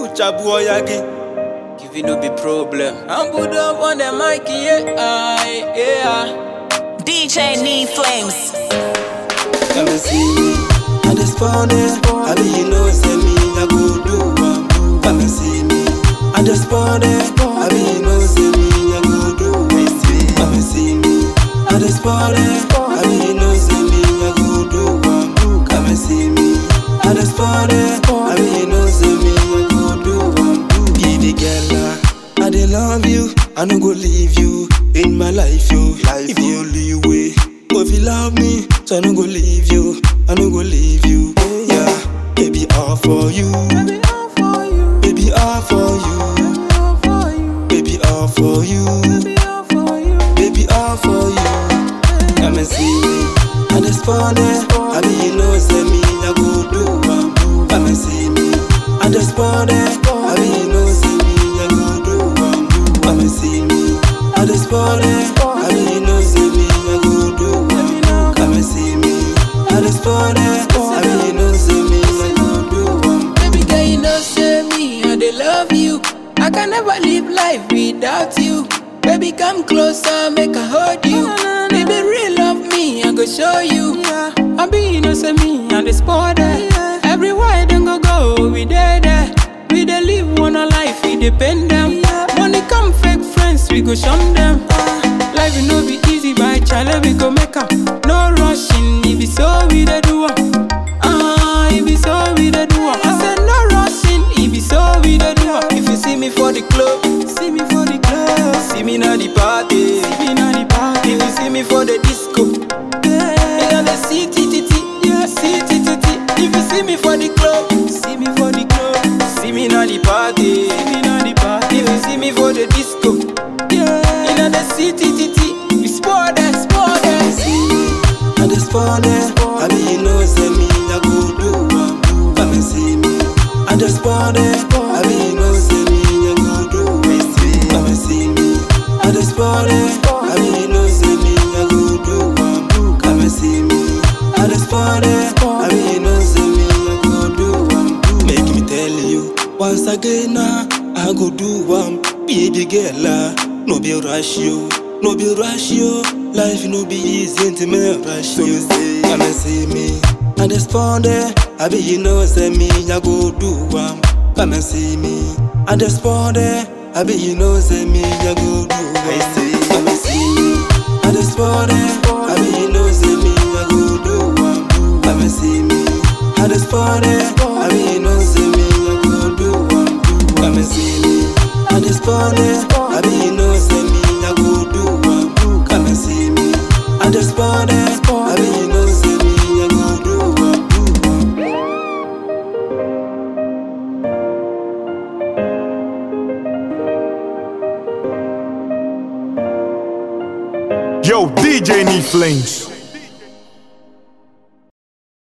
chabu oyagi. Give it no be problem. I'm put up on the mic, yeah, aye, yeah. DJ Need Flames. Come and see me. I just found it. I be you know say me I go do am. Come and see me. I just found it. I be you know say me I go do am. Come and see me. I just found it. I be you know say me I go do am. Come and see me. I just found it. I be you know say me I go do am. Baby girl, ah, I dey love you. I no go leave you in my life, yo. if you only way. Oh, if you love me, so I no go leave you. I no go leave you. Yeah, baby, all for you. Baby, all for you. Baby, all for you. Baby, all for you. Baby, all for you. Come and see me. I just found it. I be you know say me I go do am. Come and see me. I just found it. I be you know say me I go do am. Come and see me. I just found it. I be you know say me I go do am. Come and see me. I just found it. I be you know say me I go do am. Baby girl, you know, say me, I dey love you. I can never live life without you. Baby, come closer, make I hold you. Baby, real love me, I go show you. I be, you know, say me, I dey sport there. Everywhere them go go, we there there. We dey live one a life, we depend them. Money come fake friends, we go shun them. Life will no be easy, but chale we go make up. No rushing, if it's so we dey do am. Ah, if it's so we dey do am. I said no rushing, if it's so we dey do am. If you see me for the club, see me for the club. See me na the party, see me na the party. If you see me for the disco, yeah, in the city, titi, yeah, city, titi. If you see me for the club, see me for the club. See me na the party, see me na the party. If you see me for the disco, yeah, in the city, titi. We sport that, sport that. see me. I just found it. I be you know say me I go do am. Come and see me. I just found it. I be you know say me I go do am. Come and see me. I just found it. I be you know say me I go do am. Come and see me. I just found it. I be you know say me I go do am. Make me tell you once again now. I go do am. Baby girl, ah, no be rush you. No be rush you. Life no be easy to me rush you. Come and see me. I just found it. I be you know say me I go do am. Come and see me. I just found it. I be you know say me I go do am. Come and see me. I just found it. I be you know say me I go do am. Come and see me. I just found it. I be you know say me I go do am. Come and see me. I just found it. I be you know say me I go do am. Come and see me. I just found it. I be you know say me I go do am. Yo, DJ Need Flames.